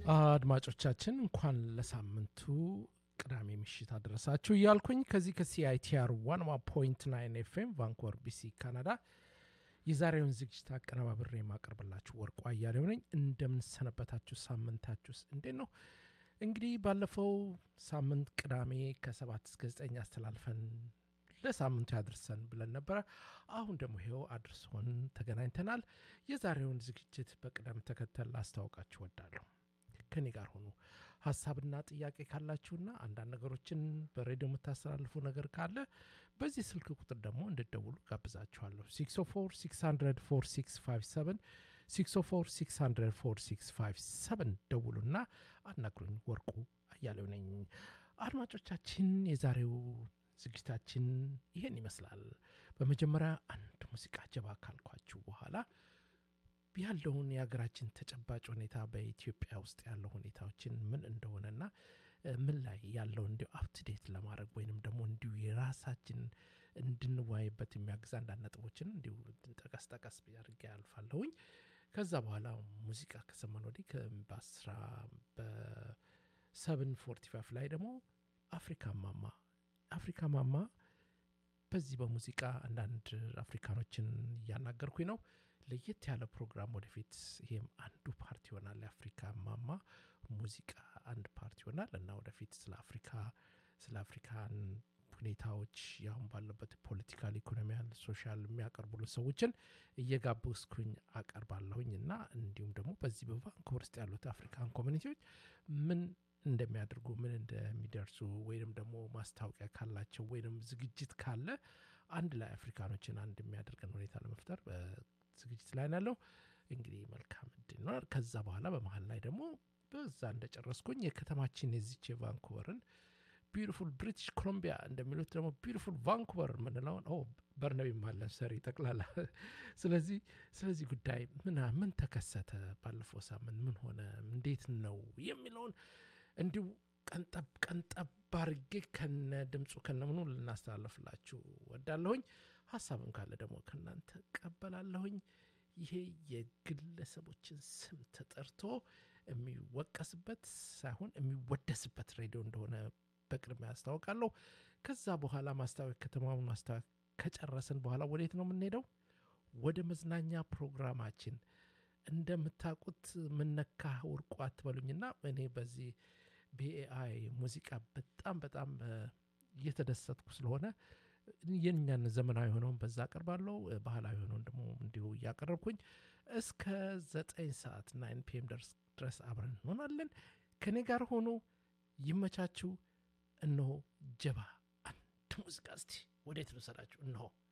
አድማጮቻችን እንኳን ለሳምንቱ ቅዳሜ ምሽት አደረሳችሁ እያልኩኝ ከዚህ ከሲአይቲአር ዋን ፖይንት ናይን ኤፍኤም ቫንኮቨር ቢሲ ካናዳ የዛሬውን ዝግጅት አቀነባብሬ የማቀርብላችሁ ወርቁ አያሌው ነኝ። እንደምንሰነበታችሁ፣ ሳምንታችሁስ እንዴት ነው? እንግዲህ ባለፈው ሳምንት ቅዳሜ ከሰባት እስከ ዘጠኝ አስተላልፈን ለሳምንቱ ያድርሰን ብለን ነበረ። አሁን ደግሞ ይኸው አድርሶን ተገናኝተናል። የዛሬውን ዝግጅት በቅደም ተከተል ላስታውቃችሁ ወዳለሁ። ከኔ ጋር ሆኑ። ሀሳብና ጥያቄ ካላችሁና አንዳንድ ነገሮችን በሬዲዮ የምታስተላልፉ ነገር ካለ በዚህ ስልክ ቁጥር ደግሞ እንድደውሉ ጋብዛችኋለሁ። 604 604 ደውሉና አናግሩኝ። ወርቁ አያሌው ነኝ። አድማጮቻችን የዛሬው ዝግጅታችን ይሄን ይመስላል። በመጀመሪያ አንድ ሙዚቃ ጀባ ካልኳችሁ በኋላ ያለውን የሀገራችን ተጨባጭ ሁኔታ በኢትዮጵያ ውስጥ ያለው ሁኔታዎችን ምን እንደሆነና ምን ላይ ያለው እንዲሁ አፕትዴት ለማድረግ ወይንም ደግሞ እንዲሁ የራሳችን እንድንወያይበት የሚያግዝ አንዳንድ ነጥቦችን እንዲሁ ጠቀስ ጠቀስ አድርጌ ያልፋለሁኝ። ከዛ በኋላ ሙዚቃ ከሰማን ወዲህ በአስራ በሰብን ፎርቲ ፋይቭ ላይ ደግሞ አፍሪካ ማማ አፍሪካ ማማ በዚህ በሙዚቃ አንዳንድ አፍሪካኖችን እያናገርኩኝ ነው። ለየት ያለ ፕሮግራም ወደፊት ይሄም አንዱ ፓርቲ ይሆናል። የአፍሪካ ማማ ሙዚቃ አንድ ፓርቲ ይሆናል እና ወደፊት ስለ አፍሪካ ስለ አፍሪካን ሁኔታዎች ያሁን ባለበት ፖለቲካል፣ ኢኮኖሚያል፣ ሶሻል የሚያቀርቡልን ሰዎችን እየጋበዝኩኝ አቀርባለሁኝ እና እንዲሁም ደግሞ በዚህ በቫንኮቨር ውስጥ ያሉት አፍሪካን ኮሚኒቲዎች ምን እንደሚያደርጉ ምን እንደሚደርሱ ወይንም ደግሞ ማስታወቂያ ካላቸው ወይንም ዝግጅት ካለ አንድ ላይ አፍሪካኖችን አንድ የሚያደርገን ሁኔታ ለመፍጠር ዝግጅት ላይ ያለው እንግዲህ መልካም እድል ነው። ከዛ በኋላ በመሀል ላይ ደግሞ በዛ እንደጨረስኩኝ የከተማችን የዚች የቫንኩቨርን ቢዩቲፉል ብሪቲሽ ኮሎምቢያ እንደሚሉት ደግሞ ቢዩቲፉል ቫንኩቨር የምንለውን በርነቢ ማለን ሰሪ ጠቅላላ። ስለዚህ ስለዚህ ጉዳይ ምን ምን ተከሰተ ባለፈው ሳምንት ምን ሆነ እንዴት ነው የሚለውን እንዲሁ ቀንጠብ ቀንጠብ አድርጌ ከነ ድምፁ ከነ ምኑ ልናስተላለፍላችሁ ወዳለሁኝ። ሀሳብም ካለ ደግሞ ከእናንተ ቀበላለሁኝ። ይሄ የግለሰቦችን ስም ተጠርቶ የሚወቀስበት ሳይሆን የሚወደስበት ሬዲዮ እንደሆነ በቅድሚያ ያስታውቃለሁ። ከዛ በኋላ ማስታወቅ ከተማውን ማስታወቅ ከጨረስን በኋላ ወዴት ነው የምንሄደው? ወደ መዝናኛ ፕሮግራማችን። እንደምታውቁት ምነካ ወርቁ አትበሉኝና እኔ በዚህ በኤአይ ሙዚቃ በጣም በጣም እየተደሰትኩ ስለሆነ የኛን ዘመናዊ የሆነውን በዛ አቀርባለሁ፣ ባህላዊ የሆነውን ደግሞ እንዲሁ እያቀረብኩኝ እስከ ዘጠኝ ሰዓት ናይን ፒኤም ድረስ አብረን እንሆናለን። ከእኔ ጋር ሆኖ ይመቻችሁ። እነሆ ጀባ አንድ ሙዚቃ እስቲ ወዴት ልውሰዳችሁ? እነሆ